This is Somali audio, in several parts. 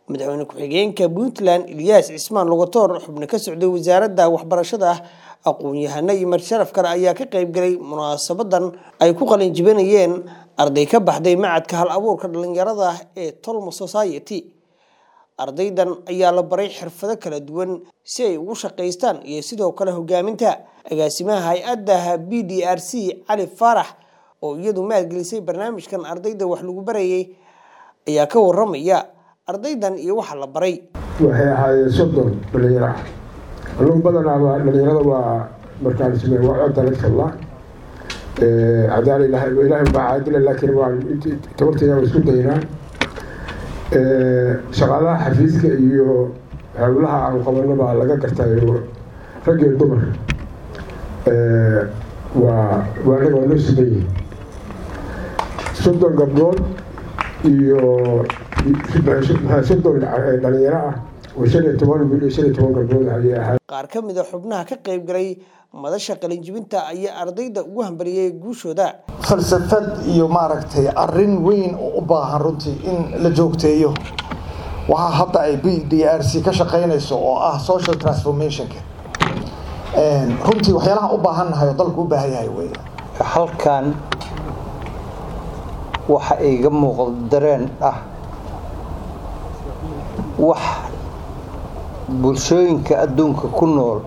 madaxweyne ku-xigeenka puntland ilyaas cismaan lugatoor xubno ka socday wasaaradda waxbarashada aqoon-yahano iyo marsharaf kale ayaa ka qayb galay munaasabadan ay ku qalin jibinayeen arday ka baxday macadka hal abuurka dhalinyarada ee tolmo society ardaydan ayaa la baray xirfado kala duwan si ay ugu shaqaystaan iyo sidoo kale hogaaminta agaasimaha hay-adda b d r c cali faarax oo iyadu maalgelisay barnaamijkan ardayda wax lagu barayay ayaa ka waramaya ardaydan iyo waxa la baray waxay ahaayeen soddon dhalinyaro ah alluun badanaaba dhalinyarada waa markaan sameey waa codda laga hadlaa cadaala ilahay ilahay baa caadila laakiin waan tabarteeda waa isku daynaa shaqaalaha xafiiska iyo howlaha aan qabano baa laga gartay rag iyo dumar waa waa anaga waa loo sameeyey soddon gabdhood iyo soddon dhalinyaro ah oo shan iyo toban wiil iyo shan iyo toban gabdhood ayay ahayd qaar ka mid a xubnaha ka qayb galay madasha qalinjibinta ayaa ardayda ugu hambaliyey guushooda falsafad iyo maaragtay arin weyn oo u baahan runtii in la joogteeyo waxaa hadda ay b d r c ka shaqaynayso oo ah social transformationka runtii waxyaalaha u baahannahay oo dalku u baahan yahay wey halkan waxa iga muuqda dareen ah wax bulshooyinka adduunka ku nool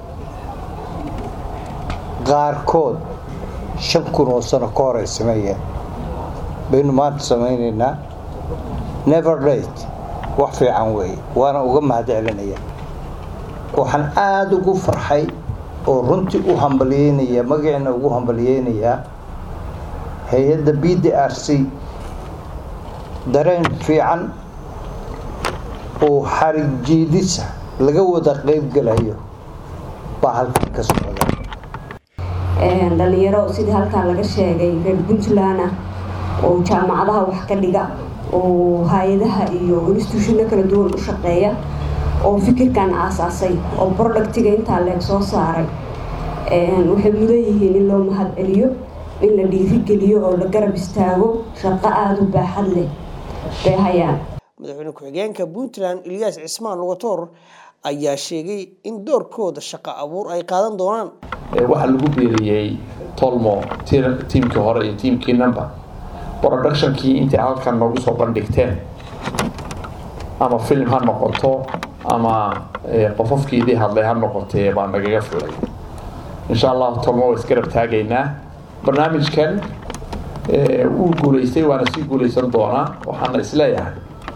qaarkood shan kun oo sano ka hor ay sameeyeen baynu maanta samaynaynaa never late wax fiican weeye waana uga mahad celinaya waxaan aada ugu farxay oo runtii u hambalyeynaya magaciina ugu hambalyeynayaa hay-adda b d r c dareen fiican oo xarig jiidisa laga wada qeybgalayo baa halkan ka socda dhalinyaro sidii halkaan laga sheegay reer puntland ah oo jaamacadaha wax ka dhiga oo hay-adaha iyo instituushino kala duwan u shaqeeya oo fikirkan aasaasay oo productiga intaa leeg soo saaray waxay mudan yihiin in loo mahad celiyo in la dhiirigeliyo oo la garab istaago shaqo aada u baaxad leh bay hayaan madaxweyne ku-xigeenka puntland ilyaas cismaan lugatoor ayaa sheegay in doorkooda shaqo abuur ay qaadan doonaan waxaa lagu beeriyey tolmo tiimkii hore iyo tiimkii number productionkii intay halkan noogu soo bandhigteen ama film ha noqoto ama qofofkii idii hadlay ha noqotee baa nagaga filay insha allahu tolmo waa isgarab taagaynaa barnaamijkan wuu guulaystay waana sii guulaysan doonaa waxaana isleeyahay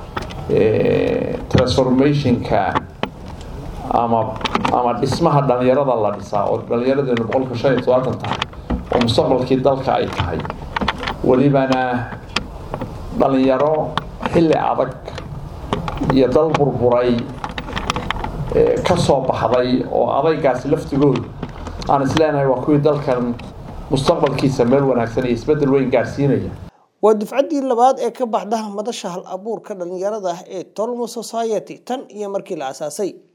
transformationka ama ama dhismaha dhalinyarada la dhisaa oo dhalinyaradeennu boqolka shan iyo todobaatan tahay oo mustaqbalkii dalka ay tahay welibana dhalinyaro xilli adag iyo dal burburay ka soo baxday oo adaygaasi laftigoodu aan isleenahay waa kuwii dalkan mustaqbalkiisa meel wanaagsan iyo isbeddel weyn gaarsiinaya waa dufcaddii labaad ee ka baxda madasha hal abuurka dhalinyarada ee tolmo society tan iyo markii la aasaasay